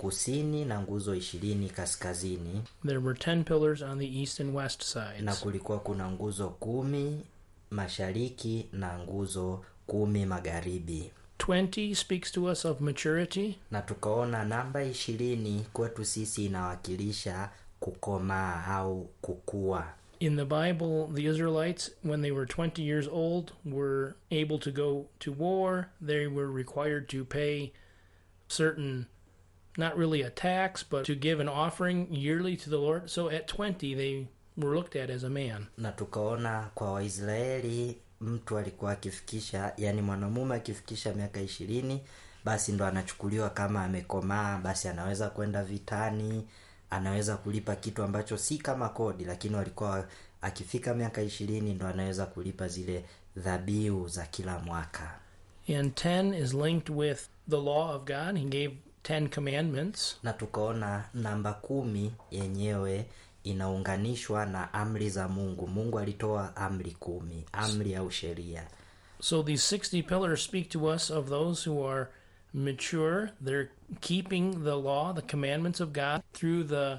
kusini na nguzo ishirini kaskazini There were ten pillars on the east and west na sides. kulikuwa kuna nguzo kumi mashariki na nguzo kumi magharibi Twenty speaks to us of maturity. na tukaona namba ishirini kwetu sisi inawakilisha kukomaa au kukua In the Bible, the Israelites, when they were 20 years old, were able to go to war. They were required to pay certain, not really a tax, but to give an offering yearly to the Lord. So at 20, they were looked at as a man. na tukaona kwa waisraeli mtu alikuwa akifikisha yani mwanamume akifikisha miaka ishirini basi ndo anachukuliwa kama amekomaa basi anaweza kwenda vitani anaweza kulipa kitu ambacho si kama kodi lakini walikuwa akifika miaka ishirini ndo anaweza kulipa zile dhabihu za kila mwaka And 10 is linked with the law of God. He gave 10 commandments. na tukaona namba kumi yenyewe inaunganishwa na amri za mungu mungu alitoa amri kumi amri au sheria So these 60 pillars speak to us of those who are mature. They're keeping the law, the commandments of God through the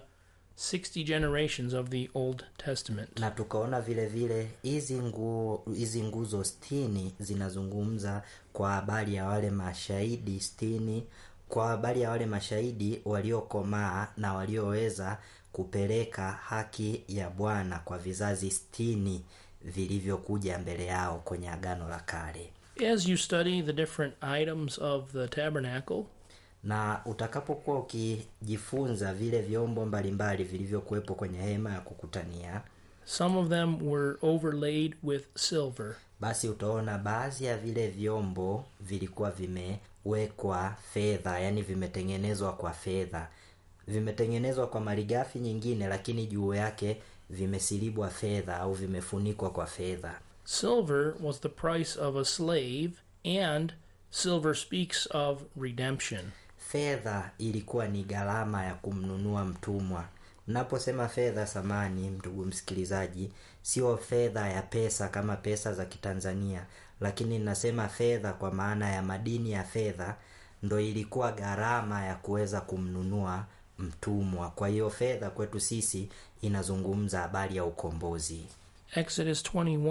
60 generations of the Old Testament. na tukaona vile vile hizi nguo hizi nguzo stini zinazungumza kwa habari ya wale mashahidi stini kwa habari ya wale mashahidi waliokomaa na walioweza kupeleka haki ya bwana kwa vizazi stini vilivyokuja mbele yao kwenye agano la kale As you study the different items of the tabernacle, na utakapokuwa ukijifunza vile vyombo mbalimbali vilivyokuwepo kwenye hema ya kukutania some of them were overlaid with silver. basi utaona baadhi ya vile vyombo vilikuwa vimewekwa fedha yani vimetengenezwa kwa fedha vimetengenezwa kwa malighafi nyingine lakini juu yake vimesilibwa fedha au vimefunikwa kwa fedha Silver was the price of a slave, and silver speaks of redemption. fedha ilikuwa ni gharama ya kumnunua mtumwa naposema fedha samani ndugu msikilizaji sio fedha ya pesa kama pesa za kitanzania lakini nasema fedha kwa maana ya madini ya fedha ndo ilikuwa gharama ya kuweza kumnunua mtumwa kwa hiyo fedha kwetu sisi inazungumza habari ya ukombozi Exodus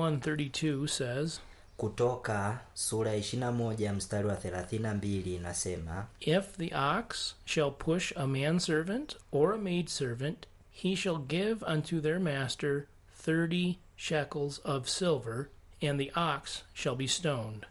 21:32 says, kutoka sura ya 21 mstari wa 32 inasema If the ox shall push a manservant or a maidservant, he shall give unto their master thirty shekels of silver, and the ox shall be stoned.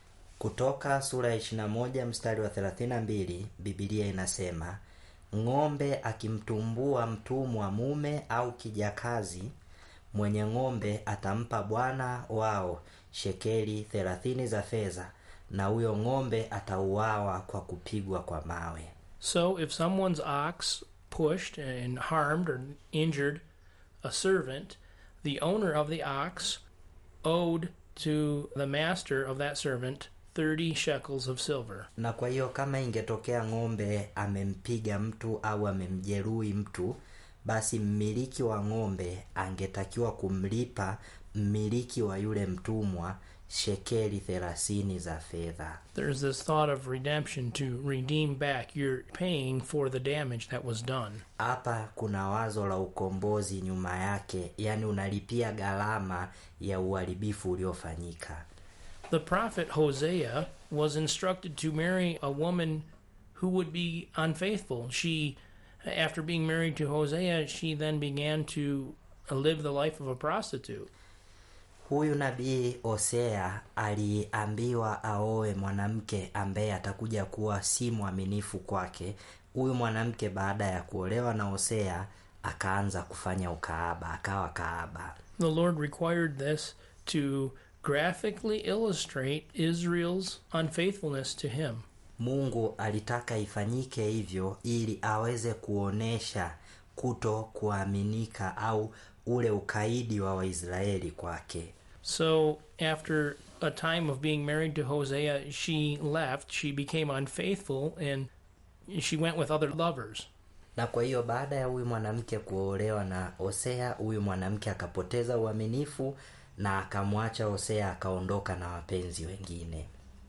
kutoka sura ya 21 mstari wa 32 bibilia inasema ng'ombe akimtumbua mtumwa mume au kijakazi mwenye ng'ombe atampa bwana wao shekeli thelathini za fedha na huyo ng'ombe atauawa kwa kupigwa kwa mawe So if someone's ox pushed and harmed or injured a servant, the owner of the ox owed to the master of that servant 30 shekels of silver. na kwa hiyo kama ingetokea ng'ombe amempiga mtu au amemjeruhi mtu basi mmiliki wa ng'ombe angetakiwa kumlipa mmiliki wa yule mtumwa shekeli thelathini za fedha There's this thought of redemption to redeem back. You're paying for the damage that was done. hapa kuna wazo la ukombozi nyuma yake yaani unalipia gharama ya uharibifu uliofanyika The prophet Hosea was instructed to marry a woman who would be unfaithful. She, after being married to Hosea, she then began to live the life of a prostitute. huyu nabii hosea aliambiwa aoe mwanamke ambaye atakuja kuwa si mwaminifu kwake huyu mwanamke baada ya kuolewa na hosea akaanza kufanya ukaaba akawa kaaba The Lord required this to graphically illustrate Israel's unfaithfulness to Him. mungu alitaka ifanyike hivyo ili aweze kuonesha kuto kuaminika au ule ukaidi wa waisraeli kwake So, after a time of being married to Hosea, she left. She became unfaithful and she went with other lovers. na kwa hiyo baada ya huyu mwanamke kuolewa na hosea huyu mwanamke akapoteza uaminifu na akamwacha hosea akaondoka na wapenzi wengine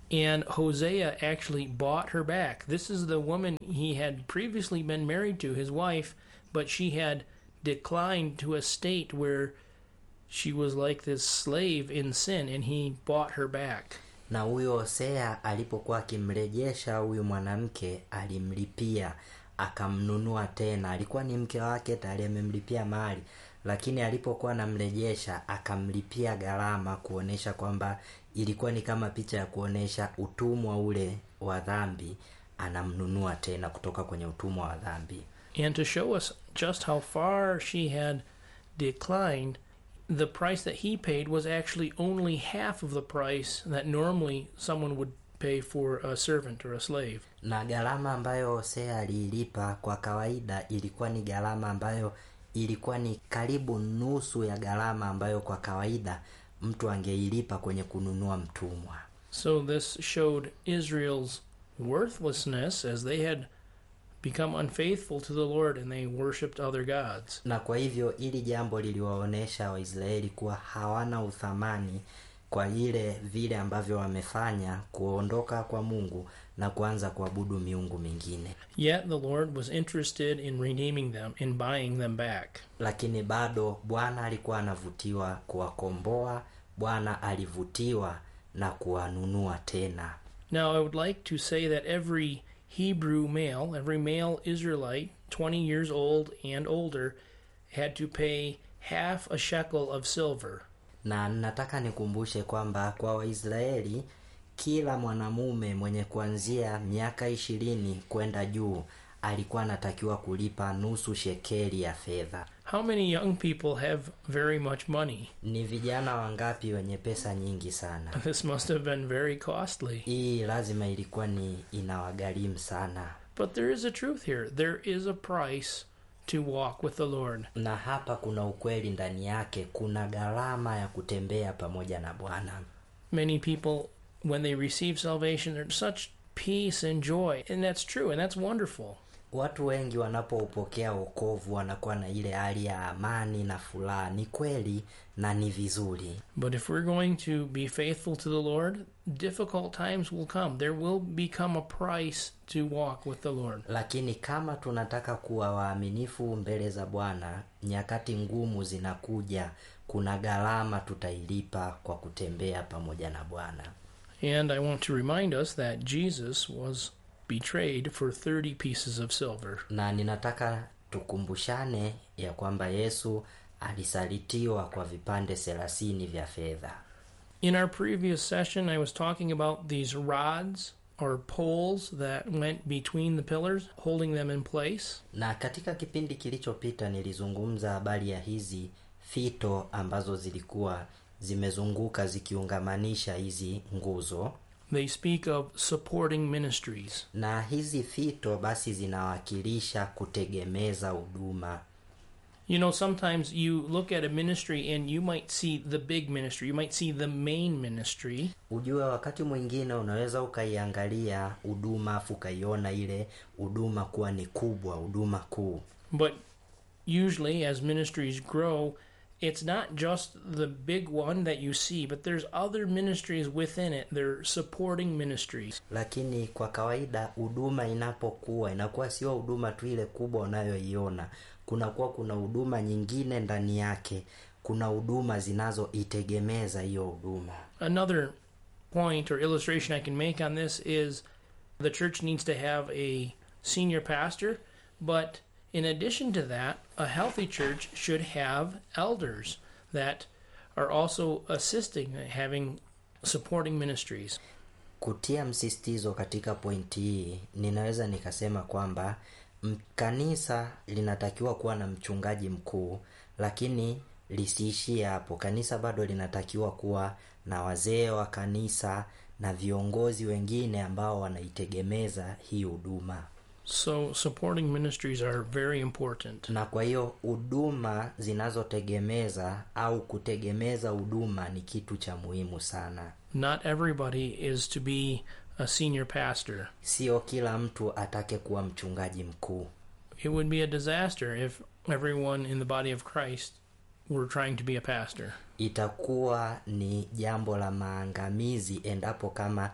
and Hosea actually bought her back. This is the woman he had previously been married to, his wife, but she had declined to a state where she was like this slave in sin, and he bought her back. na huyo hosea alipokuwa akimrejesha huyu mwanamke alimlipia akamnunua tena alikuwa ni mke wake tayari amemlipia mali lakini alipokuwa anamrejesha akamlipia gharama kuonesha kwamba ilikuwa ni kama picha ya kuonesha utumwa ule wa dhambi anamnunua tena kutoka kwenye utumwa wa dhambi And to show us just how far she had declined, the price that he paid was actually only half of the price that normally someone would pay for a servant or a slave. na gharama ambayo hosea aliilipa kwa kawaida ilikuwa ni gharama ambayo ilikuwa ni karibu nusu ya gharama ambayo kwa kawaida mtu angeilipa kwenye kununua mtumwa So this showed Israel's worthlessness as they had become unfaithful to the Lord and they worshipped other gods. na kwa hivyo ili jambo liliwaonyesha waisraeli kuwa hawana uthamani kwa ile vile ambavyo wamefanya kuondoka kwa mungu na kuanza kuabudu miungu mingine Yet the Lord was interested in redeeming them, in buying them back. lakini bado bwana alikuwa anavutiwa kuwakomboa bwana alivutiwa na kuwanunua tena Now, I would like to say that every Hebrew male, every male Israelite, 20 years old and older, had to pay half a shekel of silver. na nataka nikumbushe kwamba kwa waisraeli kila mwanamume mwenye kuanzia miaka ishirini kwenda juu alikuwa anatakiwa kulipa nusu shekeli ya fedha How many young people have very much money? ni vijana wangapi wenye pesa nyingi sana This must have been very costly. hii lazima ilikuwa ni inawagharimu sana But there is a truth here. There is a price to walk with the Lord. na hapa kuna ukweli ndani yake kuna gharama ya kutembea pamoja na bwana Many people, when they receive salvation, there's such peace and joy. And that's true, and that's wonderful. watu wengi wanapoupokea wokovu wanakuwa na ile hali ya amani na furaha ni kweli na ni vizuri But if we're going to be faithful to the Lord, difficult times will come. There will become a price to walk with the Lord. lakini kama tunataka kuwa waaminifu mbele za bwana nyakati ngumu zinakuja kuna gharama tutailipa kwa kutembea pamoja na bwana And I want to remind us that Jesus was betrayed for 30 pieces of silver. na ninataka tukumbushane ya kwamba yesu alisalitiwa kwa vipande thelathini vya fedha In our previous session, I was talking about these rods or poles that went between the pillars, holding them in place. na katika kipindi kilichopita nilizungumza habari ya hizi fito ambazo zilikuwa zimezunguka zikiungamanisha hizi nguzo They speak of supporting ministries. na hizi fito basi zinawakilisha kutegemeza huduma You know, sometimes you look at a ministry and you might see the big ministry, you might see the main ministry, ujue wakati mwingine unaweza ukaiangalia huduma afu ukaiona ile huduma kuwa ni kubwa huduma kuu but usually as ministries grow, it's not just the big one that you see, but there's other ministries within it. They're supporting ministries. lakini kwa kawaida huduma inapokuwa inakuwa sio huduma tu ile kubwa unayoiona kunakuwa kuna huduma nyingine ndani yake kuna huduma zinazoitegemeza hiyo huduma Another point or illustration I can make on this is the church needs to have a senior pastor, but in addition to that, a healthy church should have elders that are also assisting, having supporting ministries. kutia msisitizo katika pointi hii ninaweza nikasema kwamba m- kanisa linatakiwa kuwa na mchungaji mkuu lakini lisiishie hapo kanisa bado linatakiwa kuwa na wazee wa kanisa na viongozi wengine ambao wanaitegemeza hii huduma So, supporting ministries are very important. na kwa hiyo huduma zinazotegemeza au kutegemeza huduma ni kitu cha muhimu sana Not everybody is to be a senior pastor. sio kila mtu atake kuwa mchungaji mkuu It would be a disaster if everyone in the body of Christ were trying to be a pastor. itakuwa ni jambo la maangamizi endapo kama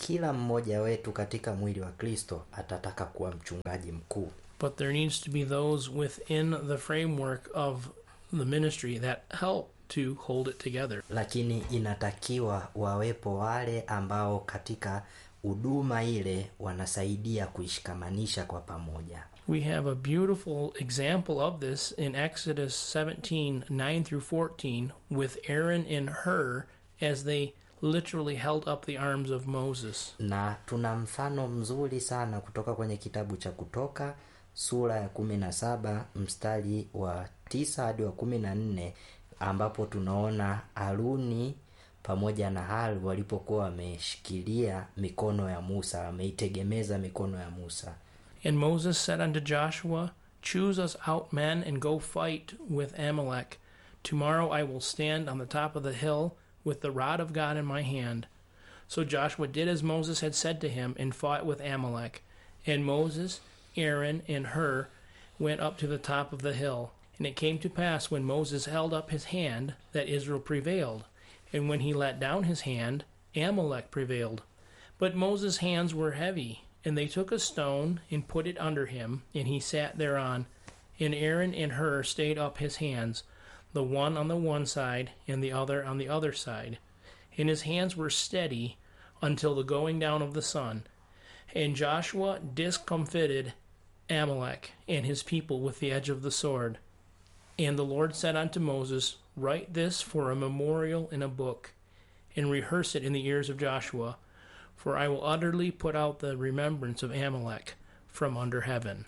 kila mmoja wetu katika mwili wa kristo atataka kuwa mchungaji mkuu But there needs to be those within the framework of the ministry that help to hold it together. lakini inatakiwa wawepo wale ambao katika huduma ile wanasaidia kuishikamanisha kwa pamoja We have a beautiful example of this in Exodus 17 9 through 14 with Aaron and Hur as they literally held up the arms of Moses. na tuna mfano mzuri sana kutoka kwenye kitabu cha kutoka sura ya kumi na saba mstari wa tisa hadi wa kumi na nne ambapo tunaona haruni pamoja na hal walipokuwa wameshikilia mikono ya musa wameitegemeza mikono ya musa And Moses said unto Joshua, Choose us out men and go fight with Amalek. Tomorrow I will stand on the top of the hill with the rod of God in my hand. So Joshua did as Moses had said to him and fought with Amalek. And Moses, Aaron, and Hur went up to the top of the hill. And it came to pass when Moses held up his hand that Israel prevailed. And when he let down his hand, Amalek prevailed. But Moses' hands were heavy, and they took a stone and put it under him, and he sat thereon. And Aaron and Hur stayed up his hands, the one on the one side and the other on the other side. And his hands were steady until the going down of the sun. And Joshua discomfited Amalek and his people with the edge of the sword. And the Lord said unto Moses, Write this for a memorial in a book, and rehearse it in the ears of Joshua, for I will utterly put out the remembrance of Amalek from under heaven.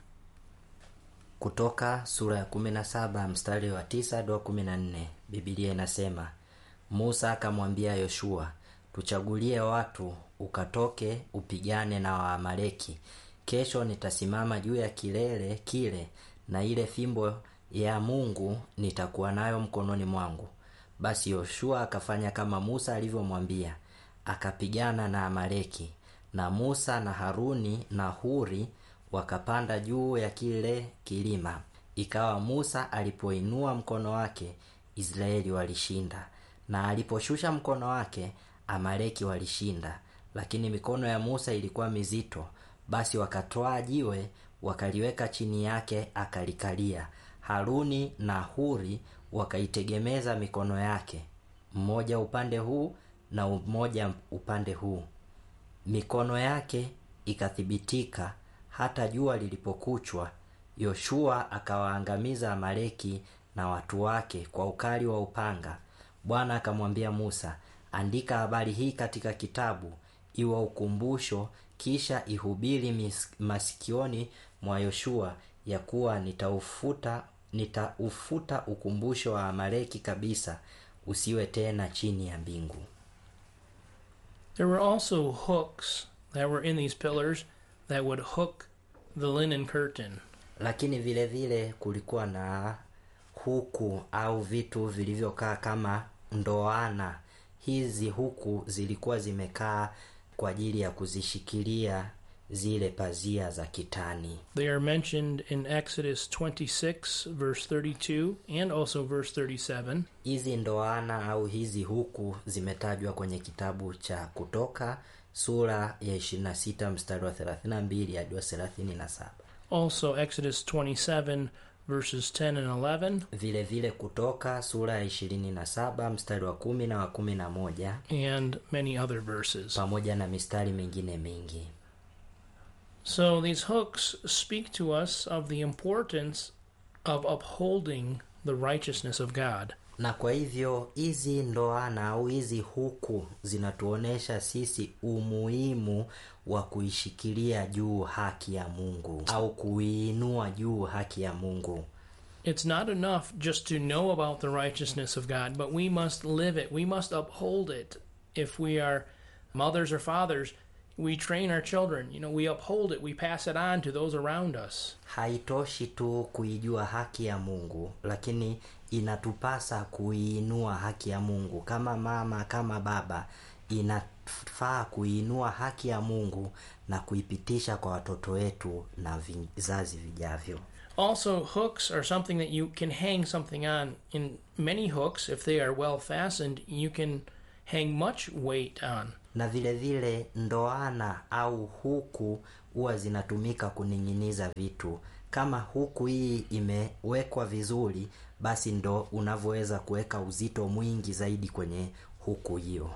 kutoka sura ya kumi na saba mstari wa tisa hadi wa kumi na nne bibilia inasema musa akamwambia yoshua tuchagulie watu ukatoke upigane na waamaleki kesho nitasimama juu ya kilele kile na ile fimbo ya mungu nitakuwa nayo mkononi mwangu basi yoshua akafanya kama musa alivyomwambia akapigana na amaleki na musa na haruni na huri wakapanda juu ya kile kilima ikawa musa alipoinua mkono wake israeli walishinda na aliposhusha mkono wake amaleki walishinda lakini mikono ya musa ilikuwa mizito basi wakatwaa jiwe wakaliweka chini yake akalikalia haruni na huri wakaitegemeza mikono yake mmoja upande huu na mmoja upande huu mikono yake ikathibitika hata jua lilipokuchwa yoshua akawaangamiza amaleki na watu wake kwa ukali wa upanga bwana akamwambia musa andika habari hii katika kitabu iwe ukumbusho kisha ihubiri mis- masikioni mwa yoshua ya kuwa nitaufuta nitaufuta ukumbusho wa amaleki kabisa usiwe tena chini ya mbingu There were also hooks that were in these pillars that would hook the linen curtain. lakini vile vile kulikuwa na huku au vitu vilivyokaa kama ndoana hizi huku zilikuwa zimekaa kwa ajili ya kuzishikilia zile pazia za kitani They are mentioned in Exodus 26, verse 32, and also verse 37. hizi ndoana au hizi huku zimetajwa kwenye kitabu cha kutoka sura ya 26 mstari wa 32 hadi wa 37 Also, Exodus 27, verses 10 and 11, vile vile kutoka sura ya 27 mstari wa kumi na wa kumi na moja and many other verses. pamoja na mistari mingine mingi So, these hooks speak to us of the importance of upholding the righteousness of God. na kwa hivyo hizi ndoana au hizi huku zinatuonesha sisi umuhimu wa kuishikilia juu haki ya mungu au kuiinua juu haki ya mungu It's not enough just to know about the righteousness of God, but we must live it. We must uphold it. If we are mothers or fathers, we train our children. You know, we uphold it. We pass it on to those around us. haitoshi tu kuijua haki ya mungu lakini inatupasa kuiinua haki ya mungu kama mama kama baba inafaa kuiinua haki ya mungu na kuipitisha kwa watoto wetu na vizazi vijavyo Also, hooks are something that you can hang something on. In many hooks, if they are well fastened, you can hang much weight on. na vile vile ndoana au huku huwa zinatumika kuning'iniza vitu kama huku hii imewekwa vizuri basi ndo unavyoweza kuweka uzito mwingi zaidi kwenye huku hiyo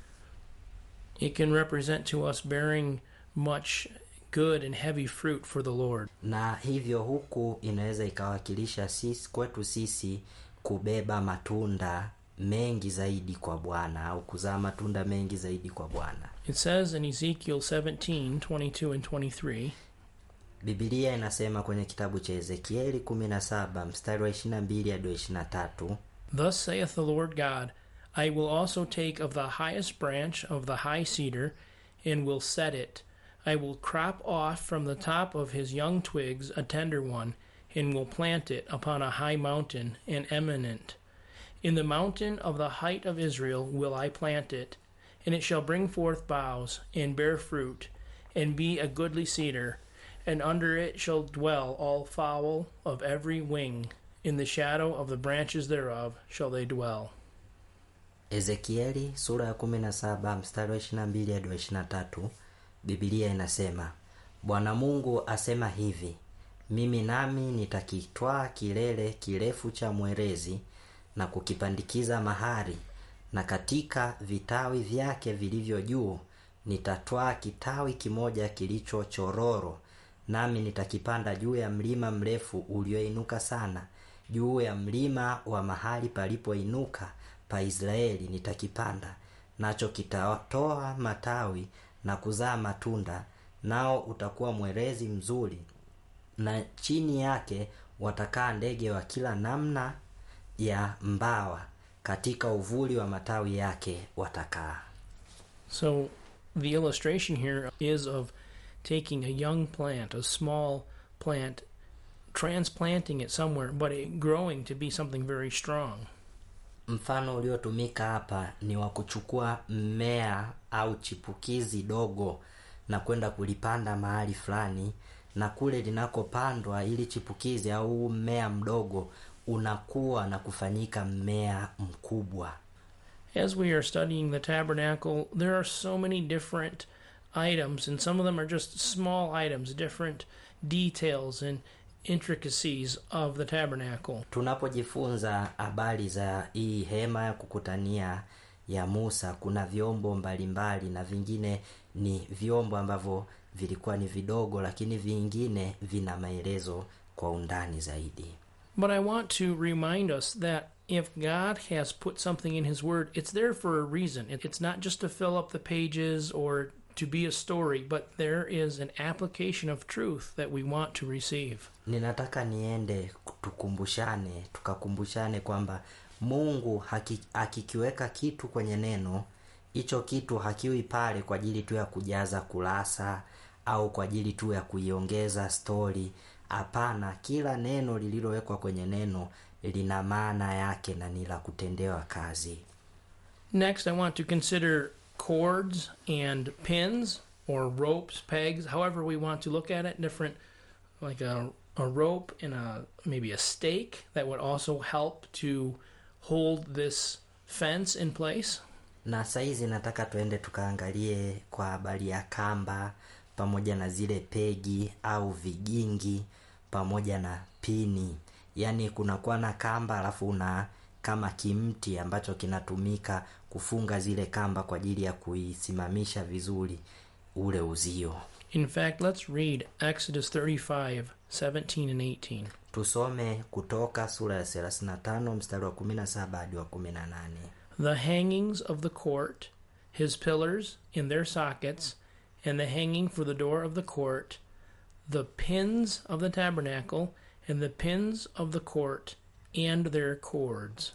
It can represent to us bearing much good and heavy fruit for the Lord. na hivyo huku inaweza ikawakilisha sisi kwetu sisi kubeba matunda mengi zaidi kwa bwana au kuzaa matunda mengi zaidi kwa bwana It says in Ezekiel 17 22 and 23 bibilia inasema kwenye kitabu cha ezekieli 17 mstari wa 22 hadi wa 23 Thus saith the Lord God, I will also take of the highest branch of the high cedar, and will set it. I will crop off from the top of his young twigs a tender one, and will plant it upon a high mountain and eminent. In the mountain of the height of Israel will I plant it, and it shall bring forth boughs, and bear fruit, and be a goodly cedar, and under it shall dwell all fowl of every wing. In the shadow of the branches thereof shall they dwell. ezekieli sura ya 17 mstari wa 22 hadi wa 23 bibilia inasema bwana mungu asema hivi mimi nami nitakitwaa kilele kirefu cha mwerezi na kukipandikiza mahari na katika vitawi vyake vilivyo juu nitatwaa kitawi kimoja kilicho chororo nami nitakipanda juu ya mlima mrefu ulioinuka sana juu ya mlima wa mahali palipoinuka pa israeli nitakipanda nacho kitatoa matawi na kuzaa matunda nao utakuwa mwerezi mzuri na chini yake watakaa ndege wa kila namna ya mbawa katika uvuli wa matawi yake watakaa So the illustration here is of taking a young plant, a small plant, transplanting it somewhere, but it growing to be something very strong. mfano uliotumika hapa ni wa kuchukua mmea au chipukizi dogo na kwenda kulipanda mahali fulani na kule linakopandwa ili chipukizi au mmea mdogo unakuwa na kufanyika mmea mkubwa As we are studying the tabernacle, there are so many different items, and some of them are just small items, different details and intricacies of the tabernacle. tunapojifunza habari za hii hema ya kukutania ya musa kuna vyombo mbalimbali na vingine ni vyombo ambavyo vilikuwa ni vidogo lakini vingine vina maelezo kwa undani zaidi But I want to remind us that if God has put something in His Word, it's there for a reason. It- It's not just to fill up the pages or to be a story, but there is an application of truth that we want to receive. ninataka niende tukumbushane tukakumbushane kwamba mungu haki, akikiweka kitu kwenye neno hicho kitu hakiwi pale kwa ajili tu ya kujaza kurasa au kwa ajili tu ya kuiongeza stori hapana kila neno lililowekwa kwenye neno lina maana yake na ni la kutendewa kazi Next, I want to consider cords and pins or ropes, pegs, however we want to look at it. Different, like a, a rope and a maybe a stake that would also help to hold this fence in place. na saizi nataka tuende tukaangalie kwa habari ya kamba pamoja na zile pegi au vigingi pamoja na pini yaani kunakuwa na kamba alafu una kama kimti ambacho kinatumika kufunga zile kamba kwa ajili ya kuisimamisha vizuri ule uzio In fact, let's read Exodus 35 17 and 18. tusome kutoka sura ya 35 mstari wa 17 hadi wa 18 The hangings of the court, his pillars in their sockets, and the hanging for the door of the court, the pins of the tabernacle, and the pins of the court, and their cords.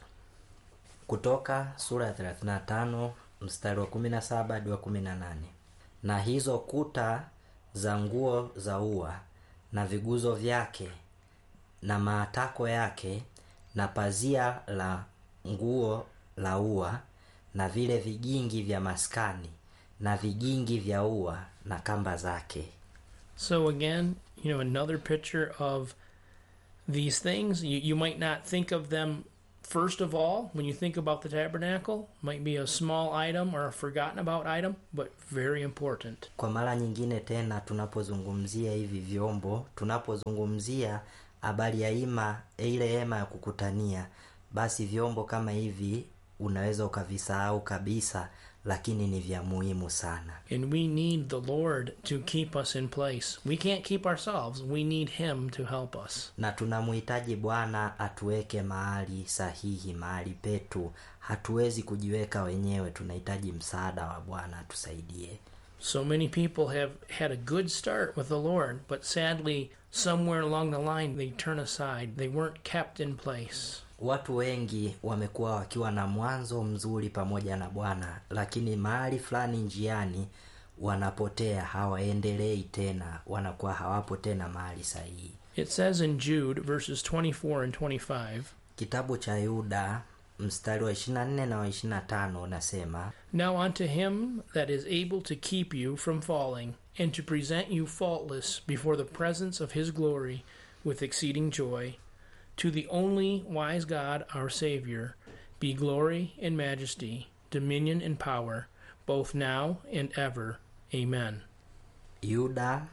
kutoka sura ya 35 mstari wa 17 hadi wa 18 na hizo kuta za nguo za ua na viguzo vyake na maatako yake na pazia la nguo la ua na vile vigingi vya maskani na vigingi vya ua na kamba zake So, again, you know, another picture of these things. You, you might not think of them first of all, when you think about the tabernacle, might be a small item or a forgotten about item, but very important. kwa mara nyingine tena tunapozungumzia hivi vyombo tunapozungumzia habari ya ima ile hema ya kukutania basi vyombo kama hivi unaweza ukavisahau kabisa lakini ni vya muhimu sana And we need the Lord to keep us in place. We can't keep ourselves. We need Him to help us. na tunamhitaji bwana atuweke mahali sahihi mahali petu hatuwezi kujiweka wenyewe tunahitaji msaada wa bwana atusaidie So many people have had a good start with the Lord, but sadly, somewhere along the line, they turn aside. They weren't kept in place. watu wengi wamekuwa wakiwa na mwanzo mzuri pamoja na bwana lakini mahali fulani njiani wanapotea hawaendelei tena wanakuwa hawapo tena mahali sahihi It says in Jude, verses 24 and 25, kitabu cha yuda mstari wa 24 na wa 25 unasema Now unto him that is able to keep you from falling, and to present you faultless before the presence of his glory with exceeding joy, to the only wise God our Saviour, be glory and majesty, dominion and power, both now and ever. Amen. yuda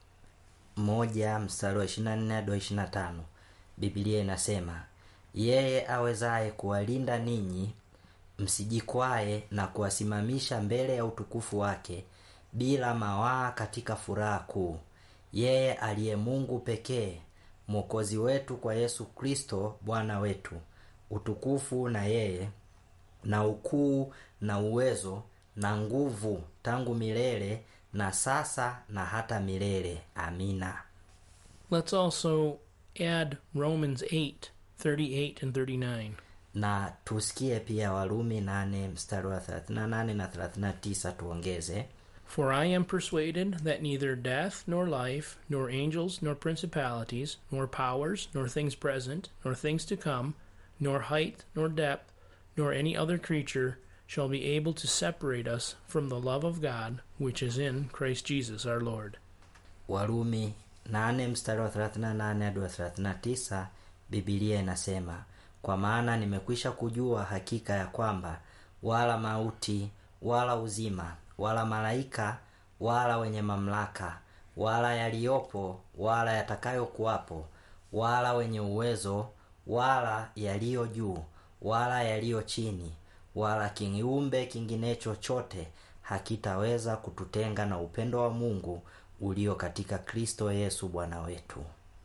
moja mstari wa 24 hadi wa 25 biblia inasema yeye awezaye kuwalinda ninyi msijikwae na kuwasimamisha mbele ya utukufu wake bila mawaa katika furaha kuu yeye aliye mungu pekee mwokozi wetu kwa yesu kristo bwana wetu utukufu na yeye na ukuu na uwezo na nguvu tangu milele na sasa na hata milele amina Let's also add Romans 8 38 and 39. na tusikie pia warumi 8 mstari wa 38 na 39 tuongeze For I am persuaded that neither death, nor life, nor angels, nor principalities, nor powers, nor things present, nor things to come, nor height, nor depth, nor any other creature shall be able to separate us from the love of God which is in Christ Jesus our Lord. warumi 8 mstari wa 38 hadi wa 39 bibilia inasema kwa maana nimekwisha kujua hakika ya kwamba wala mauti wala uzima wala malaika wala wenye mamlaka wala yaliyopo wala yatakayokuwapo wala wenye uwezo wala yaliyo juu wala yaliyo chini wala kiumbe kingine chochote hakitaweza kututenga na upendo wa mungu ulio katika kristo yesu bwana wetu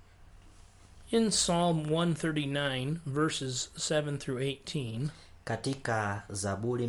In Psalm 139, verses 7 through 18, katika zaburi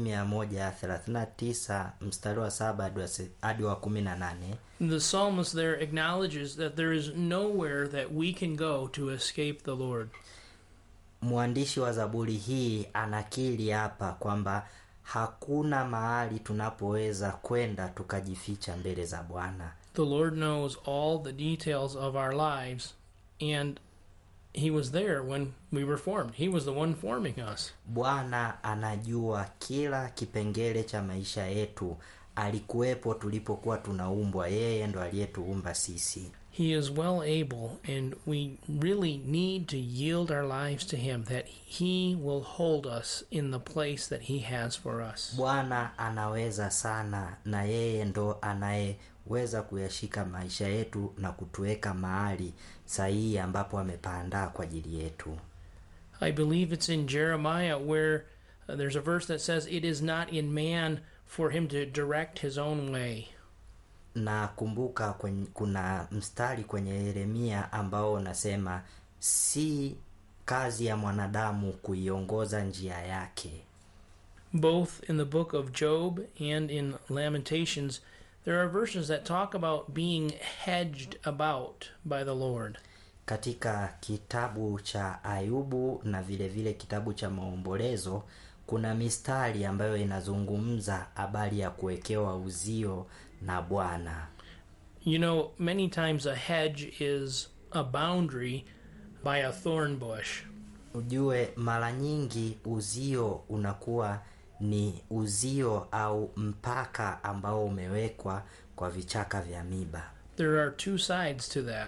139 mstari wa saba hadi wa se- hadi wa kumi na nane the psalmist there acknowledges that there is nowhere that we can go to escape the Lord. mwandishi wa zaburi hii anakiri hapa kwamba hakuna mahali tunapoweza kwenda tukajificha mbele za bwana The Lord knows all the details of our lives, and He was there when we were formed. He was the one forming us. bwana anajua kila kipengele cha maisha yetu alikuwepo tulipokuwa tunaumbwa yeye ndo aliyetuumba sisi He is well able, and we really need to yield our lives to Him that He will hold us in the place that He has for us. bwana anaweza sana na yeye ndo anayeweza kuyashika maisha yetu na kutuweka mahali sahihi ambapo amepaandaa kwa ajili yetu I believe it's in Jeremiah where uh, there's a verse that says, It is not in man for him to direct his own way. na kumbuka kwenye, kuna mstari kwenye yeremia ambao unasema si kazi ya mwanadamu kuiongoza njia yake Both in the book of Job and in Lamentations, there are verses that talk about being hedged about by the Lord. katika kitabu cha ayubu na vile vile kitabu cha maombolezo kuna mistari ambayo inazungumza habari ya kuwekewa uzio na bwana You know, many times a hedge is a boundary by a thorn bush. ujue mara nyingi uzio unakuwa ni uzio au mpaka ambao umewekwa kwa vichaka vya miba There are two sides to that.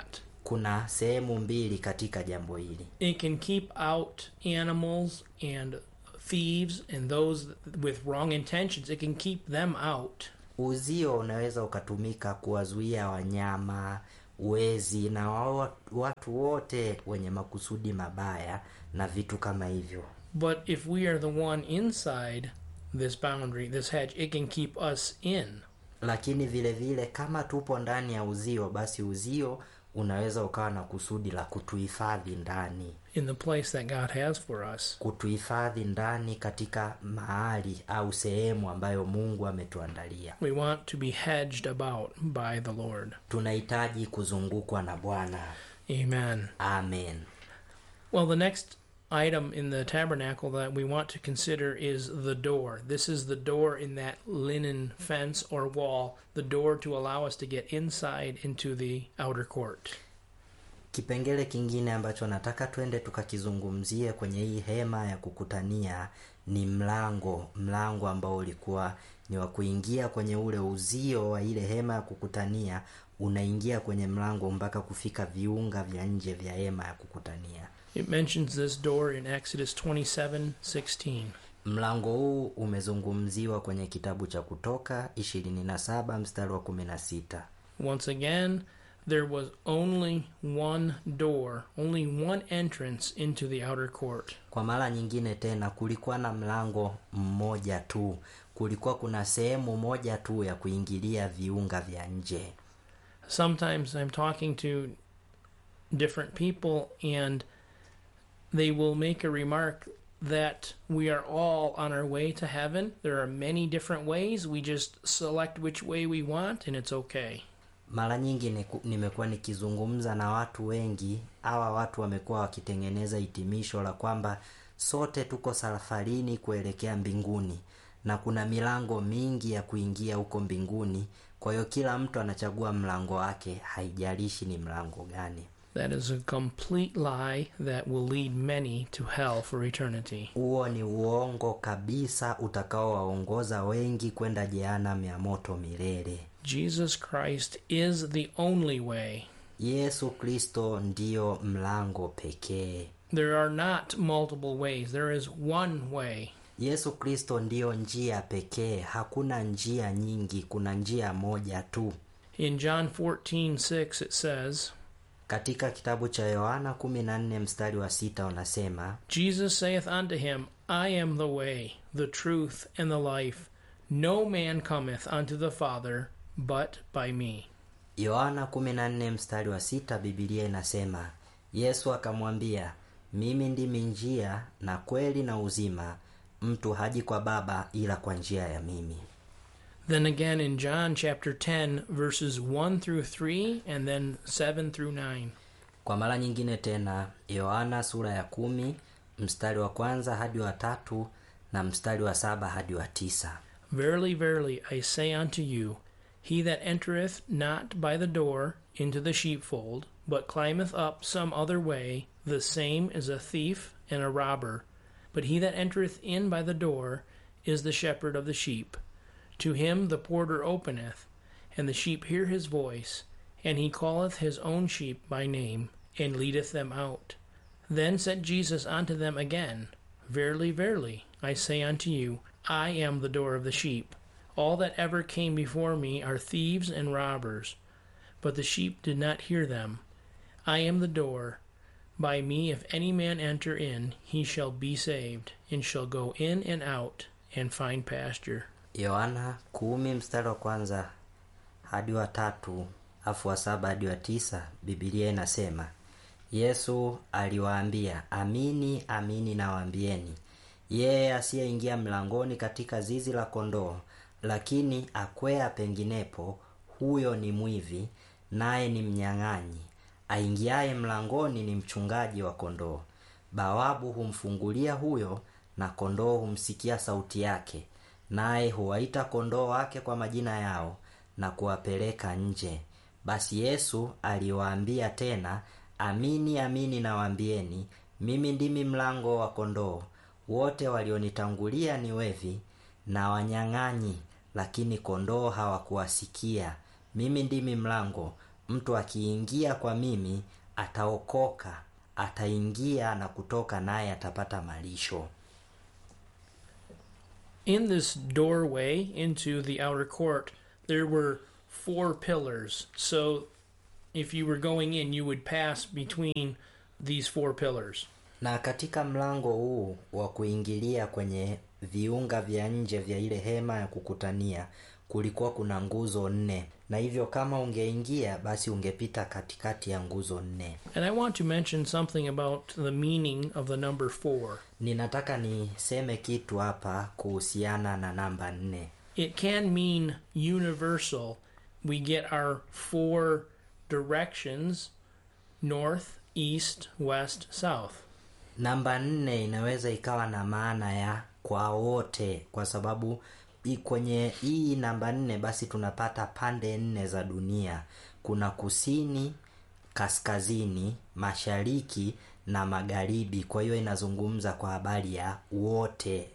kuna sehemu mbili katika jambo hili it can keep out animals and thieves and those with wrong intentions. It can keep them out. uzio unaweza ukatumika kuwazuia wanyama wezi na wa- watu wote wenye makusudi mabaya na vitu kama hivyo But if we are the one inside this boundary, this hedge, it can keep us in. lakini vile vile kama tupo ndani ya uzio basi uzio unaweza ukawa na kusudi la kutuhifadhi ndani in the place that God has for us. kutuhifadhi ndani katika mahali au sehemu ambayo mungu ametuandalia We want to be hedged about by the Lord. tunahitaji kuzungukwa na bwana Amen. amen Well, the next item in the tabernacle that we want to consider is the door. This is the door in that linen fence or wall, the door to allow us to get inside into the outer court. kipengele kingine ambacho nataka twende tukakizungumzie kwenye hii hema ya kukutania ni mlango mlango ambao ulikuwa ni wa kuingia kwenye ule uzio wa ile hema ya kukutania unaingia kwenye mlango mpaka kufika viunga vya nje vya hema ya kukutania It mentions this door in Exodus 27:16. mlango huu umezungumziwa kwenye kitabu cha kutoka 27 mstari wa 16 Once again, there was only one door, only one entrance into the outer court. kwa mara nyingine tena kulikuwa na mlango mmoja tu kulikuwa kuna sehemu moja tu ya kuingilia viunga vya nje sometimes I'm talking to different people and they will make a remark that we are all on our way to heaven. There are many different ways. We just select which way we want and it's okay. mara nyingi niku- nimekuwa nikizungumza na watu wengi hawa watu wamekuwa wakitengeneza hitimisho la kwamba sote tuko safarini kuelekea mbinguni na kuna milango mingi ya kuingia huko mbinguni kwa hiyo kila mtu anachagua mlango wake haijalishi ni mlango gani That is a complete lie that will lead many to hell for eternity. huo ni uongo kabisa utakaowaongoza wengi kwenda jehanamu ya moto milele Jesus Christ is the only way. yesu kristo ndiyo mlango pekee There are not multiple ways. There is one way. yesu kristo ndiyo njia pekee hakuna njia nyingi kuna njia moja tu In John 14:6 it says, katika kitabu cha yohana 14 mstari wa sita unasema Jesus saith unto him, I am the way, the truth, and the life. No man cometh unto the Father but by me. yohana 14 mstari wa sita bibilia inasema yesu akamwambia mimi ndimi njia na kweli na uzima mtu haji kwa baba ila kwa njia ya mimi Then again in John chapter 10, verses 1 through 3, and then 7 through 9. kwa mara nyingine tena yohana sura ya kumi mstari wa kwanza hadi wa tatu na mstari wa saba hadi wa tisa Verily, verily, I say unto you, he that entereth not by the door into the sheepfold, but climbeth up some other way, the same is a thief and a robber. But he that entereth in by the door is the shepherd of the sheep. To him the porter openeth, and the sheep hear his voice, and he calleth his own sheep by name, and leadeth them out. Then said Jesus unto them again, Verily, verily, I say unto you, I am the door of the sheep. All that ever came before me are thieves and robbers, but the sheep did not hear them. I am the door. By me, if any man enter in, he shall be saved, and shall go in and out, and find pasture. yohana kumi mstari wa kwanza hadi wa tatu afu wa saba hadi wa tisa bibilia inasema yesu aliwaambia amini amini nawaambieni yeye asiyeingia mlangoni katika zizi la kondoo lakini akwea penginepo huyo ni mwivi naye ni mnyang'anyi aingiaye mlangoni ni mchungaji wa kondoo bawabu humfungulia huyo na kondoo humsikia sauti yake naye huwaita kondoo wake kwa majina yao na kuwapeleka nje basi yesu aliwaambia tena amini amini nawaambieni mimi ndimi mlango wa kondoo wote walionitangulia ni wevi na wanyang'anyi lakini kondoo hawakuwasikia mimi ndimi mlango mtu akiingia kwa mimi ataokoka ataingia na kutoka naye atapata malisho In this doorway into the outer court, there were four pillars. So if you were going in, you would pass between these four pillars. na katika mlango huu wa kuingilia kwenye viunga vya nje vya ile hema ya kukutania kulikuwa kuna nguzo nne na hivyo kama ungeingia basi ungepita katikati ya nguzo nne And I want to mention something about the meaning of the number four. ninataka niseme kitu hapa kuhusiana na namba nne It can mean universal. We get our four directions north, east, west, south. namba nne inaweza ikawa na maana ya kwa wote kwa sababu i- kwenye hii namba nne basi tunapata pande nne za dunia kuna kusini kaskazini mashariki na magharibi kwa hiyo inazungumza kwa habari ya wote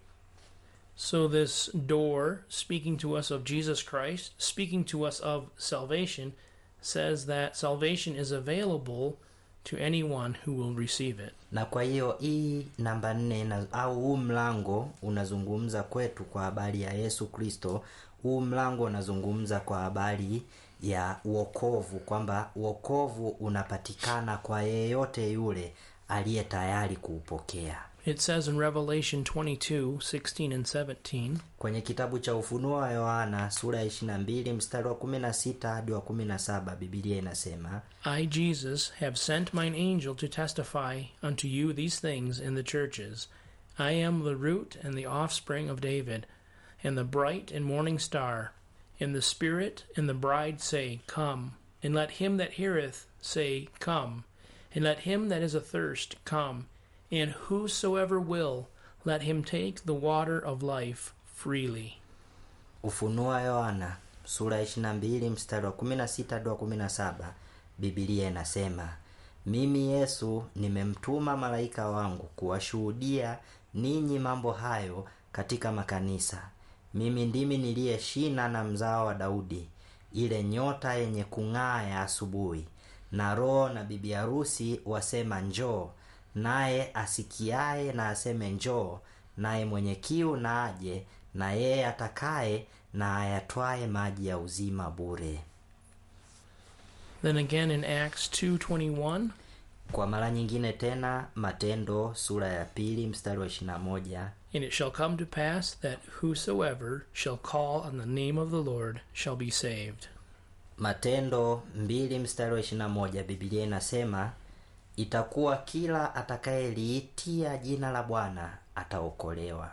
So, this door, speaking to us of Jesus Christ, speaking to us of salvation, says that salvation is available to anyone who will receive it. na kwa hiyo hii namba nne ina- au huu mlango unazungumza kwetu kwa habari ya yesu kristo huu mlango unazungumza kwa habari ya uokovu kwamba uokovu unapatikana kwa yeyote yule aliye tayari kuupokea It says in Revelation 22 16 and 17, kwenye kitabu cha ufunuo wa yohana sura ya 22 mstari wa 16 hadi wa 17 bibilia inasema I, Jesus, have sent mine angel to testify unto you these things in the churches. I am the root and the offspring of David, and the bright and morning star. And the Spirit and the bride say, Come. And let him that heareth say, Come. And let him that is athirst come. And whosoever will, let him take the water of life freely. ufunuo wa yohana sura ya 22 mstari wa 16 hadi wa 17 bibilia inasema mimi yesu nimemtuma malaika wangu kuwashuhudia ninyi mambo hayo katika makanisa mimi ndimi niliye shina na mzao wa daudi ile nyota yenye kung'aa ya asubuhi na roho na bibi harusi wasema njoo naye asikiaye na aseme njoo naye mwenye kiu na aje na yeye atakaye na ayatwaye maji ya uzima bure Then again in Acts 2:21, kwa mara nyingine tena matendo sura ya pili mstari wa 21 And it shall come to pass that whosoever shall call on the name of the Lord shall be saved. matendo mbili mstari wa 21 bibilia inasema itakuwa kila atakayeliitia jina la bwana ataokolewa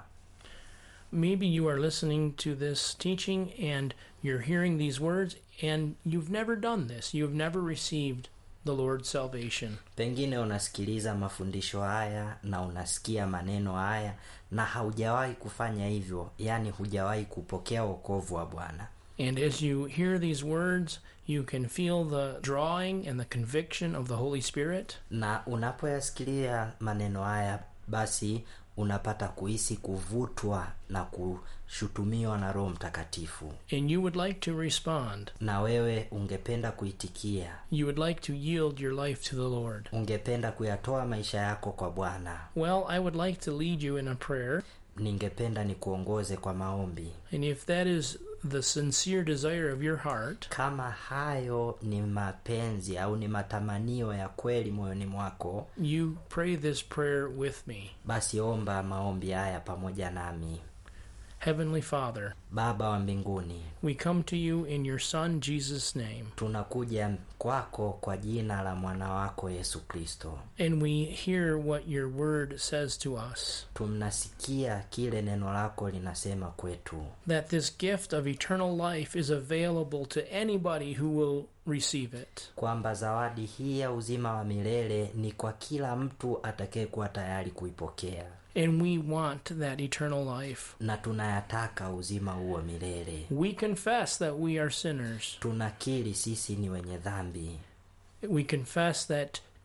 Maybe you are listening to this teaching and you're hearing these words and you've never done this. You've never received the Lord's salvation. pengine unasikiliza mafundisho haya na unasikia maneno haya na haujawahi kufanya hivyo yaani hujawahi kupokea wokovu wa bwana And as you hear these words, you can feel the drawing and the conviction of the Holy Spirit. na unapoyasikilia maneno haya basi unapata kuhisi kuvutwa na kushutumiwa na roho mtakatifu And you would like to respond. na wewe ungependa kuitikia You would like to yield your life to the Lord. ungependa kuyatoa maisha yako kwa bwana Well, I would like to lead you in a prayer. ningependa nikuongoze kwa maombi And if that is the sincere desire of your heart, kama hayo ni mapenzi au ni matamanio ya kweli moyoni mwako you pray this prayer with me. basi omba maombi haya pamoja nami Heavenly Father, baba wa mbinguni we come to you in your Son Jesus' name, tunakuja kwako kwa jina la mwana wako yesu kristo and we hear what your word says to us tunasikia kile neno lako linasema kwetu that this gift of eternal life is available to anybody who will receive it. kwamba zawadi hii ya uzima wa milele ni kwa kila mtu atakayekuwa tayari kuipokea And we want that eternal life. na tunayataka uzima huo milele We confess that we are sinners. tunakiri sisi ni wenye dhambi We confess that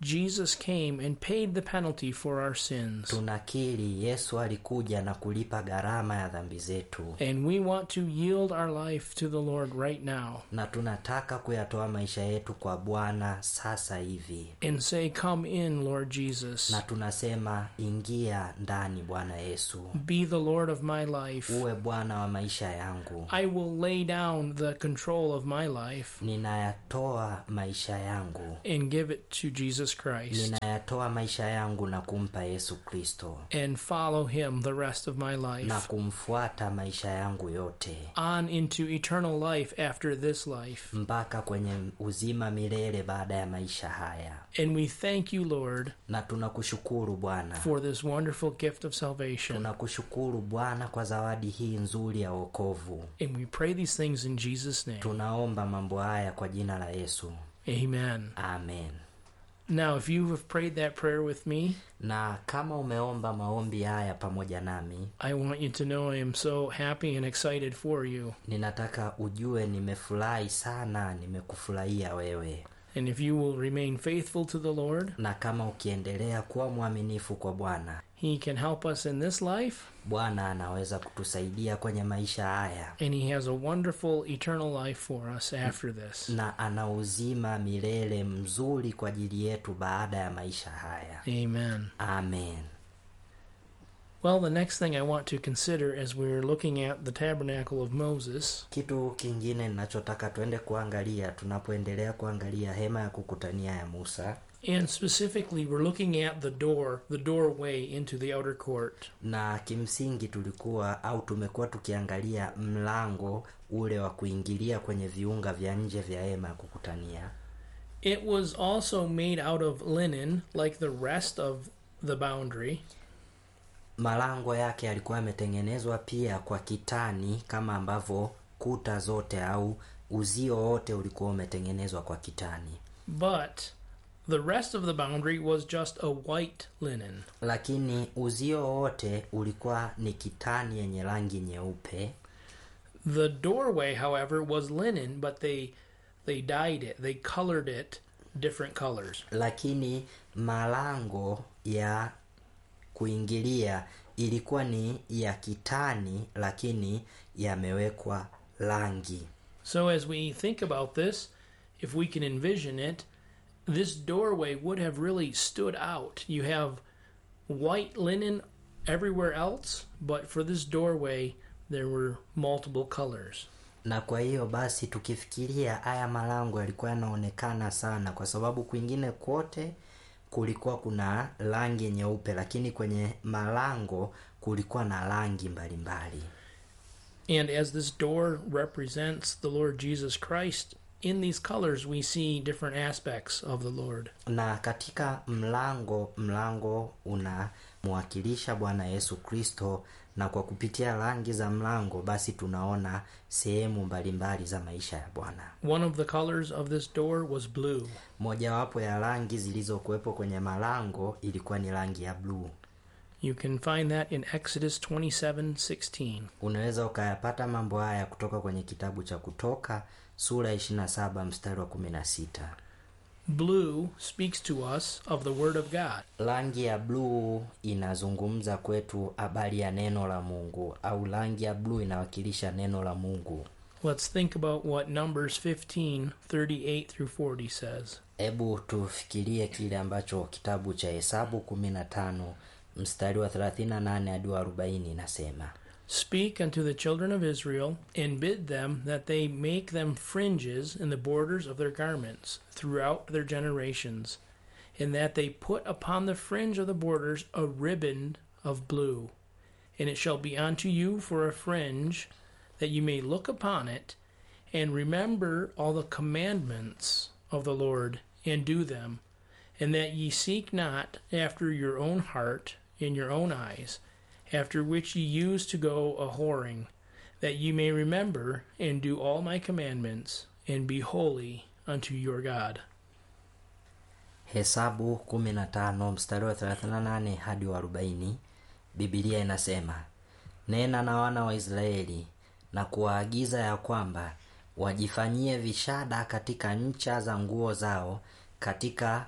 Jesus came and paid the penalty for our sins. tunakiri yesu alikuja na kulipa gharama ya dhambi zetu And we want to yield our life to the Lord right now na tunataka kuyatoa maisha yetu kwa bwana sasa hivi and say, Come in, Lord Jesus. na tunasema ingia ndani bwana yesu Be the Lord of my life. uwe bwana wa maisha yangu I will lay down the control of my life ninayatoa maisha yangu and give it to Jesus Christ ninayatoa maisha yangu na kumpa yesu kristo and follow him the rest of my na life kumfuata maisha yangu yote on into eternal life after this life. mpaka kwenye uzima milele baada ya maisha haya And we thank you, Lord, na tunakushukuru bwana for this wonderful gift of salvation. tunakushukuru bwana kwa zawadi hii nzuri ya wokovu And we pray these things in Jesus' name. tunaomba mambo haya kwa jina la yesu Amen. amen Now, if you have prayed that prayer with me, na kama umeomba maombi haya pamoja nami I want you to know I am so happy and excited for you. ninataka ujue nimefurahi sana nimekufurahia wewe And if you will remain faithful to the Lord, na kama ukiendelea kuwa mwaminifu kwa bwana He can help us in this life, bwana anaweza kutusaidia kwenye maisha haya and He has a wonderful eternal life for us after this. na ana uzima milele mzuri kwa ajili yetu baada ya maisha haya Amen. amen Well, the next thing I want to consider as we're looking at the tabernacle of Moses kitu kingine ninachotaka tuende kuangalia tunapoendelea kuangalia hema ya kukutania ya musa And specifically, we're looking at the door, the doorway into the outer court. na kimsingi tulikuwa au tumekuwa tukiangalia mlango ule wa kuingilia kwenye viunga vya nje vya hema ya kukutania It was also made out of linen, like the rest of the boundary, malango yake yalikuwa yametengenezwa pia kwa kitani kama ambavyo kuta zote au uzio wote ulikuwa umetengenezwa kwa kitani but the rest of the boundary was just a white linen. lakini uzio wote ulikuwa ni kitani yenye rangi nyeupe The doorway, however, was linen, but they they dyed it. They colored it different colors. lakini malango ya kuingilia ilikuwa ni ya kitani lakini yamewekwa rangi So as we think about this, if we can envision it, this doorway would have really stood out. You have white linen everywhere else, but for this doorway there were multiple colors. na kwa hiyo basi tukifikiria haya malango yalikuwa yanaonekana sana kwa sababu kwingine kwote kulikuwa kuna rangi nyeupe lakini kwenye malango kulikuwa na rangi mbalimbali And as this door represents the Lord Jesus Christ, in these colors we see different aspects of the Lord. na katika mlango mlango unamwakilisha bwana yesu kristo na kwa kupitia rangi za mlango basi tunaona sehemu mbalimbali za maisha ya bwana One of the colors of this door was blue. mojawapo ya rangi zilizokuwepo kwenye malango ilikuwa ni rangi ya bluu You can find that in Exodus 27:16. unaweza ukayapata mambo haya kutoka kwenye kitabu cha kutoka sura ya 27 mstari wa 16 Blue speaks to us of the word of God. rangi ya bluu inazungumza kwetu habari ya neno la mungu au rangi ya bluu inawakilisha neno la mungu Let's think about what Numbers 15:38 through 40 says. hebu tufikirie kile ambacho kitabu cha hesabu 15 mstari wa 38 hadi wa 40 inasema Speak unto the children of Israel, and bid them that they make them fringes in the borders of their garments throughout their generations, and that they put upon the fringe of the borders a ribbon of blue. And it shall be unto you for a fringe, that you may look upon it, and remember all the commandments of the Lord, and do them, and that ye seek not after your own heart in your own eyes after which ye used to go a whoring, that ye may remember and do all my commandments, and be holy unto your God. hesabu 15 mstari wa 38 hadi wa 40 bibilia inasema nena na wana wa israeli na kuwaagiza ya kwamba wajifanyie vishada katika ncha za nguo zao katika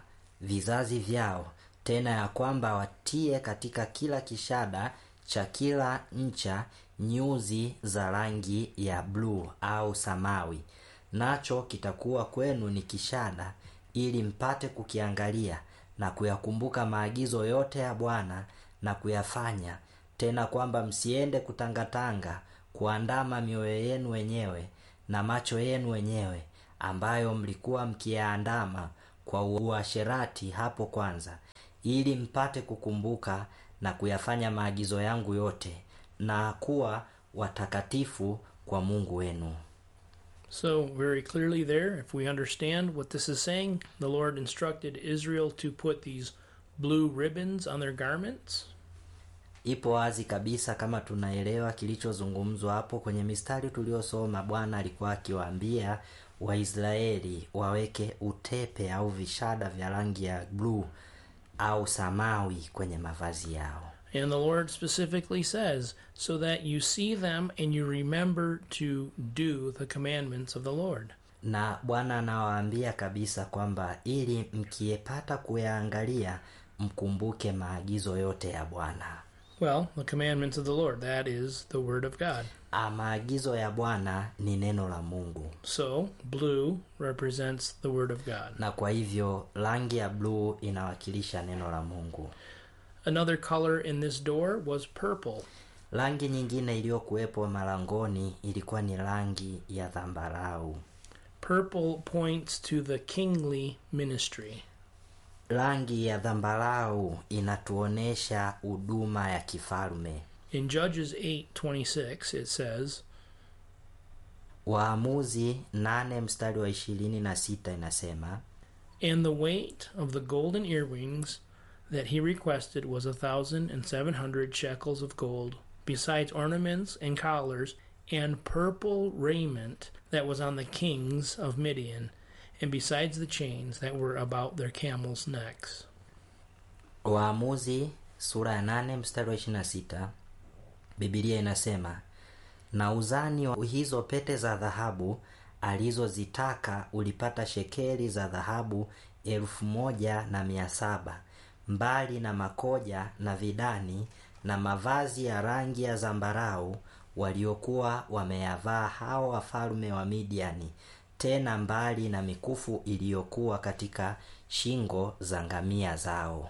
vizazi vyao tena ya kwamba watie katika kila kishada cha kila ncha nyuzi za rangi ya bluu au samawi nacho kitakuwa kwenu ni kishada ili mpate kukiangalia na kuyakumbuka maagizo yote ya bwana na kuyafanya tena kwamba msiende kutangatanga kuandama mioyo yenu wenyewe na macho yenu wenyewe ambayo mlikuwa mkiyaandama kwa uasherati hapo kwanza ili mpate kukumbuka na kuyafanya maagizo yangu yote na kuwa watakatifu kwa mungu wenu So, very clearly there, if we understand what this is saying, the Lord instructed Israel to put these blue ribbons on their garments. ipo wazi kabisa kama tunaelewa kilichozungumzwa hapo kwenye mistari tuliosoma bwana alikuwa akiwaambia waisraeli waweke utepe au vishada vya rangi ya bluu au samawi kwenye mavazi yao And the Lord specifically says, so that you see them and you remember to do the commandments of the Lord. na bwana anawaambia kabisa kwamba ili mkiyepata kuyaangalia mkumbuke maagizo yote ya bwana Well, the commandments of the Lord, that is the Word of God. Ah, maagizo ya bwana ni neno la mungu So, blue represents the Word of God. na kwa hivyo rangi ya bluu inawakilisha neno la mungu Another color in this door was purple. rangi nyingine iliyokuwepo malangoni ilikuwa ni rangi ya dhambarau Purple points to the kingly ministry. rangi ya dhambarau inatuonesha huduma ya kifalme In Judges 8:26 it says, waamuzi nane mstari wa ishirini na sita inasema And the weight of the golden earrings that he requested was a thousand and seven hundred shekels of gold, besides ornaments and collars, and purple raiment that was on the kings of Midian, and besides the chains that were about their camels' necks. waamuzi sura ya nane mstari wa ishirini na sita bibilia inasema na uzani wa hizo pete za dhahabu alizozitaka ulipata shekeli za dhahabu elfu moja na mia saba mbali na makoja na vidani na mavazi ya rangi ya zambarau waliokuwa wameyavaa hao wafalme wa midiani tena mbali na mikufu iliyokuwa katika shingo za ngamia zao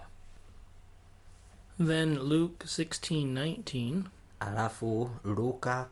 Then Luke 16:19 alafu luka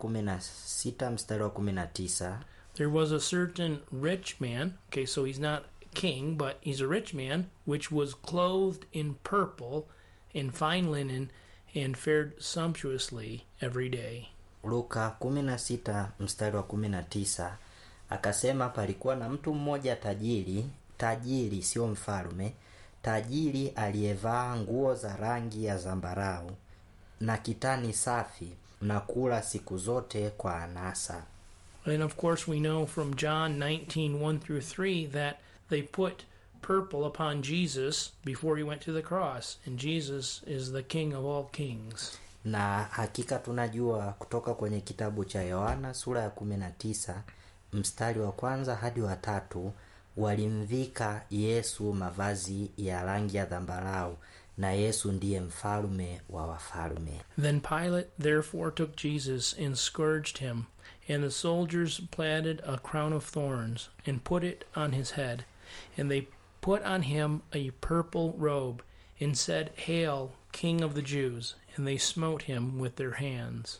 16 mstari wa 19 there was a certain rich man, okay, so he's not king, but he's a rich man, which was clothed in purple and fine linen and fared sumptuously every day. luka 16 mstari wa 19 akasema palikuwa na mtu mmoja tajiri tajiri sio mfalme tajiri aliyevaa nguo za rangi ya zambarau na kitani safi na kula siku zote kwa anasa And of course, we know from John 19 1 through 3 that they put purple upon Jesus before he went to the cross, and Jesus is the King of all kings. na hakika tunajua kutoka kwenye kitabu cha yohana sura ya 19 mstari wa kwanza hadi wa tatu walimvika yesu mavazi ya rangi ya dhambarau na yesu ndiye mfalme wa wafalme Then Pilate therefore took Jesus and scourged him, and the soldiers platted a crown of thorns and put it on his head, and they put on him a purple robe, and said, Hail, King of the Jews! And they smote him with their hands.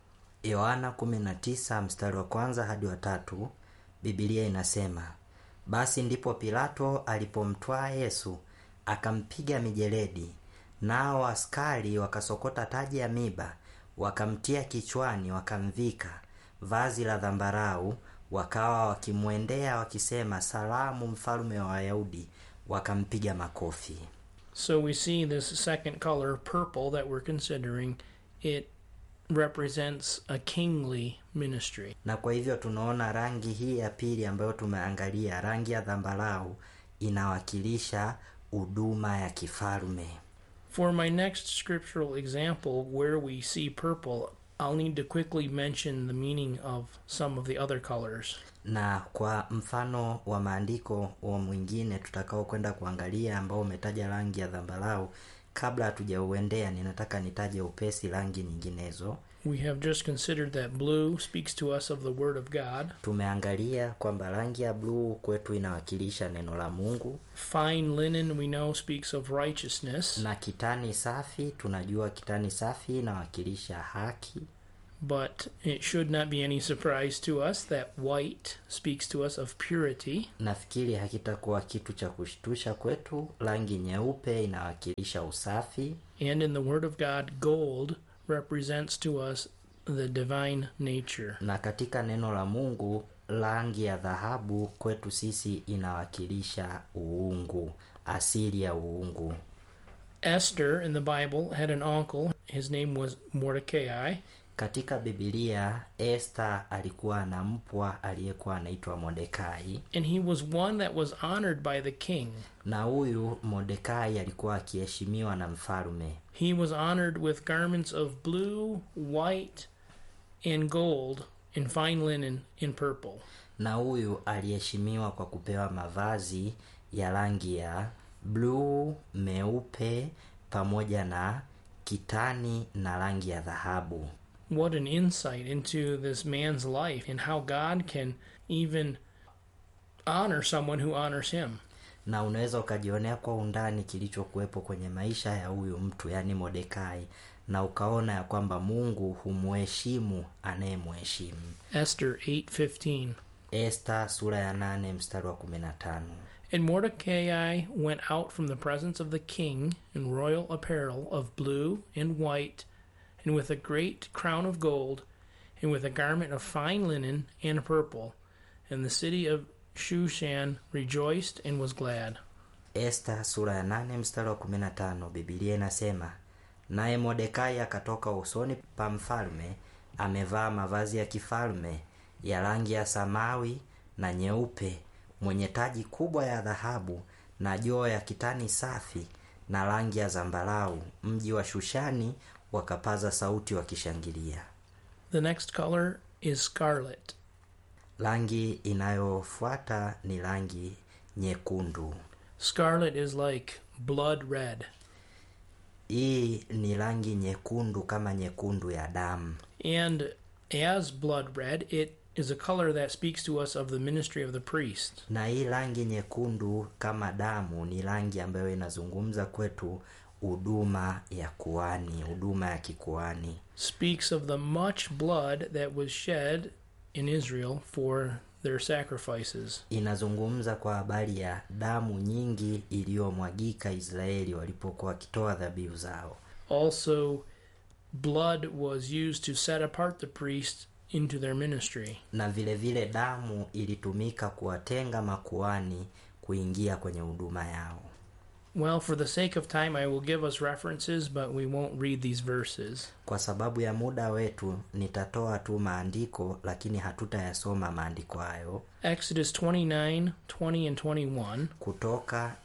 yohana 19 mstari wa kwanza hadi wa tatu bibilia inasema basi ndipo pilato alipomtwaa yesu akampiga mijeledi nao askari wakasokota taji ya miba wakamtia kichwani wakamvika vazi la dhambarau wakawa wakimwendea wakisema salamu mfalme wa wayahudi wakampiga makofi So we see this second color, purple, that we're considering, it represents a kingly ministry. na kwa hivyo tunaona rangi hii ya pili ambayo tumeangalia rangi ya dhambarau inawakilisha huduma ya kifalme For my next scriptural example, where we see purple, I'll need to quickly mention the meaning of some of the other colors. na kwa mfano wa maandiko wa mwingine tutakao kwenda kuangalia ambao umetaja rangi ya dhambarau kabla hatujauendea ninataka nitaje upesi rangi nyinginezo We have just considered that blue speaks to us of the Word of God. tumeangalia kwamba rangi ya bluu kwetu inawakilisha neno la mungu Fine linen, we know, speaks of righteousness, na kitani safi tunajua kitani safi inawakilisha haki but it should not be any surprise to us that white speaks to us of purity. nafikiri hakitakuwa kitu cha kushtusha kwetu rangi nyeupe inawakilisha usafi And in the Word of God, gold represents to us the divine nature. na katika neno la mungu rangi ya dhahabu kwetu sisi inawakilisha uungu asili ya uungu Esther in the Bible had an uncle. His name was Mordecai. katika bibilia esta alikuwa na mpwa aliyekuwa anaitwa modekai and he was one that was honored by the king. na huyu modekai alikuwa akiheshimiwa na mfalme He was honored with garments of blue, white, and gold, and fine linen in purple. na huyu aliheshimiwa kwa kupewa mavazi ya rangi ya bluu meupe pamoja na kitani na rangi ya dhahabu What an insight into this man's life and how God can even honor someone who honors him. na unaweza ukajionea kwa undani kilichokuwepo kwenye maisha ya huyu mtu yaani modekai na ukaona ya kwamba mungu humheshimu anayemheshimu Esther 8:15. esta sura ya nane mstari wa kumi na tano And Mordecai went out from the presence of the king in royal apparel of blue and white, and with a great crown of gold, and with a garment of fine linen and purple. And the city of Shushan rejoiced and was glad. esta sura ya nane mstari wa kumi na tano bibilia inasema naye modekai akatoka usoni pa mfalme amevaa mavazi ya kifalme ya rangi ya samawi na nyeupe mwenye taji kubwa ya dhahabu na joo ya kitani safi na rangi ya zambarau mji wa shushani wakapaza sauti wakishangilia The next color is scarlet. rangi inayofuata ni rangi nyekundu Scarlet is like blood red. hii ni rangi nyekundu kama nyekundu ya damu And as blood red, it is a color that speaks to us of the ministry of the priest. na hii rangi nyekundu kama damu ni rangi ambayo inazungumza kwetu huduma ya kuani huduma ya kikuani speaks of the much blood that was shed in Israel for their sacrifices. inazungumza kwa habari ya damu nyingi iliyomwagika israeli walipokuwa wakitoa dhabihu zao Also, blood was used to set apart the priests into their ministry. na vile vile damu ilitumika kuwatenga makuani kuingia kwenye huduma yao Well, for the sake of time, I will give us references, but we won't read these verses. kwa sababu ya muda wetu nitatoa tu maandiko lakini hatutayasoma maandiko hayo Exodus 29, 20, and 21 kutoka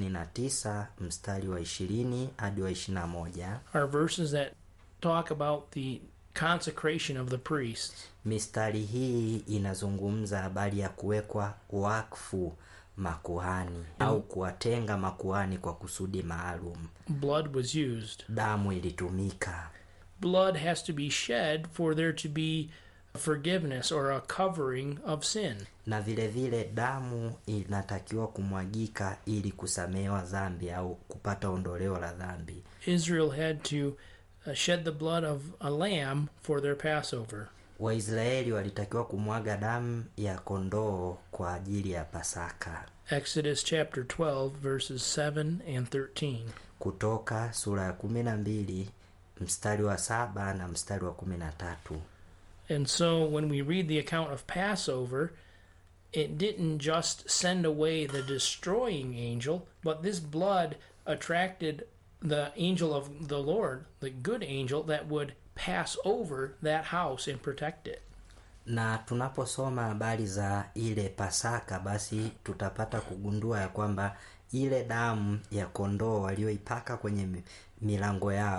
29 mstari wa 20 hadi wa 21 are verses that talk about the consecration of the priests. mistari hii inazungumza habari ya kuwekwa wakfu makuhani au kuwatenga makuhani kwa kusudi maalum Blood was used. damu ilitumika Blood has to be shed for there to be forgiveness or a covering of sin. na vile vile damu inatakiwa kumwagika ili kusamehewa dhambi au kupata ondoleo la dhambi Israel had to uh, shed the blood of a lamb for their Passover. waisraeli walitakiwa kumwaga damu ya kondoo kwa ajili ya pasaka Exodus chapter 12, verses 7 and 13. kutoka sura ya kumi na mbili mstari wa saba na mstari wa kumi na tatu And so when we read the account of Passover, it didn't just send away the destroying angel, but this blood attracted the angel of the Lord, the good angel that would pass over that house and protect it. na tunaposoma habari za ile pasaka basi tutapata kugundua ya kwamba ile damu ya kondoo walioipaka kwenye mi- milango yao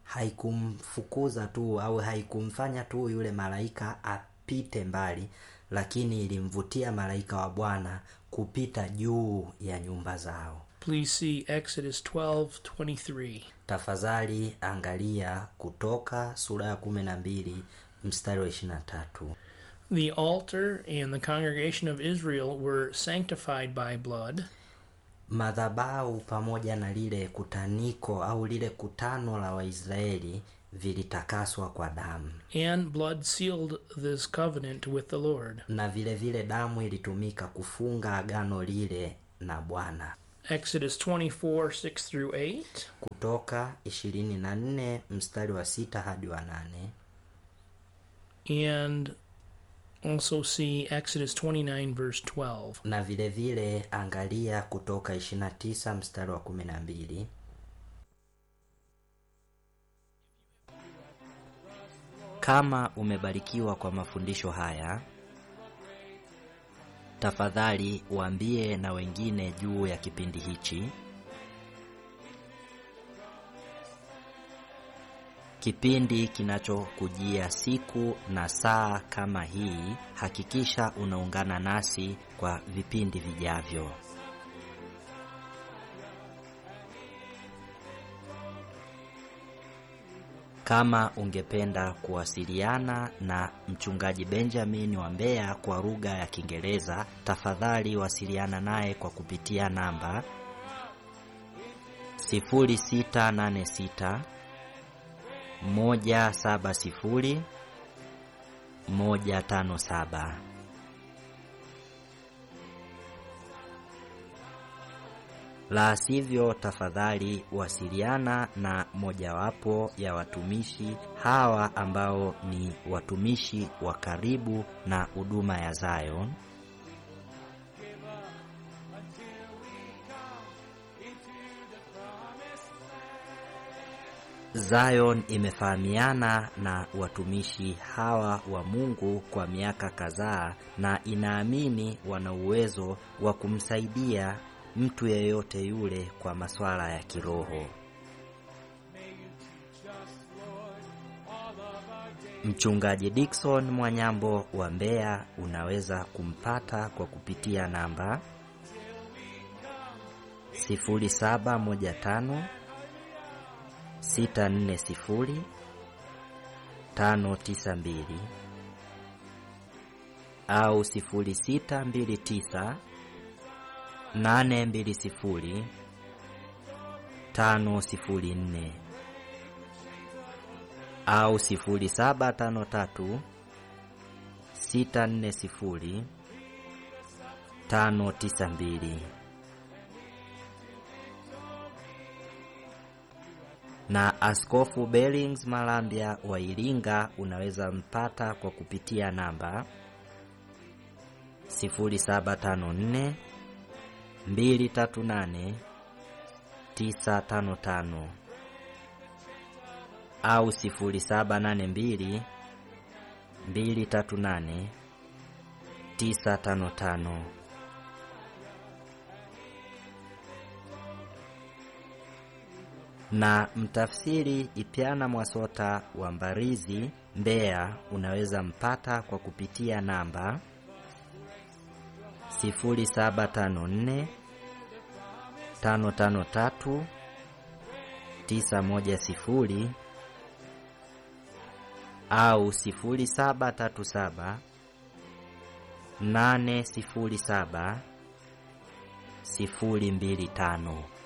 haikumfukuza tu au haikumfanya tu yule malaika apite mbali lakini ilimvutia malaika wa bwana kupita juu ya nyumba zao Please see Exodus 12:23. tafadhali angalia kutoka sura ya kumi na mbili mstari wa ishiri na tatu The altar and the congregation of Israel were sanctified by blood, madhabau pamoja na lile kutaniko au lile kutano la waisraeli vilitakaswa kwa damu and blood sealed this covenant with the Lord. na vile vile damu ilitumika kufunga agano lile na bwana Exodus 24 6 through 8. kutoka 24 mstari wa sita hadi wa nane And also see Exodus 29 verse 12. na vile vile angalia kutoka 29 mstari wa 12 kama umebarikiwa kwa mafundisho haya tafadhali waambie na wengine juu ya kipindi hichi kipindi kinachokujia siku na saa kama hii hakikisha unaungana nasi kwa vipindi vijavyo kama ungependa kuwasiliana na mchungaji benjamin wa mbeya kwa lugha ya kiingereza tafadhali wasiliana naye kwa kupitia namba 0686 moja saba sifuri moja tano saba. La sivyo, tafadhali wasiliana na mojawapo ya watumishi hawa ambao ni watumishi wa karibu na huduma ya Zion. Zion imefahamiana na watumishi hawa wa Mungu kwa miaka kadhaa na inaamini wana uwezo wa kumsaidia mtu yeyote yule kwa masuala ya kiroho. Mchungaji Dickson Mwanyambo wa Mbeya unaweza kumpata kwa kupitia namba 0715 640 592 au 0629 820 504 au 0753 640 592 na Askofu Bellings Malambya wa Iringa unaweza mpata kwa kupitia namba 0754 238 955 au 0782 238 955. na mtafsiri Ipyana Mwasota wa Mbarizi, Mbeya, unaweza mpata kwa kupitia namba 0754 553 910 au 0737 807 025.